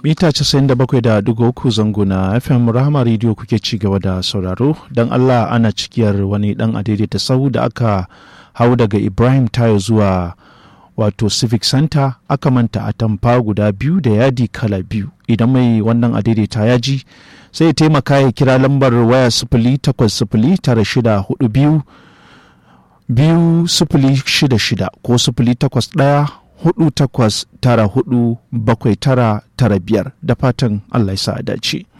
mita 97.3 zango na fm rahama radio kuke ci gaba da sauraro don allah ana cikiyar wani dan adaidaita sahu da aka hau daga ibrahim tayo zuwa wato civic center aka manta atamfa guda biyu da yadi kala biyu idan mai wannan adaidaita ya ji sai ya taimaka ya kira lambar waya sifili takwas sifili tara shida hudu biyu biyu sifili shida shida ko sifili takwas ɗaya hudu takwas tara hudu bakwai tara tara biyar da fatan allah ya sa dace.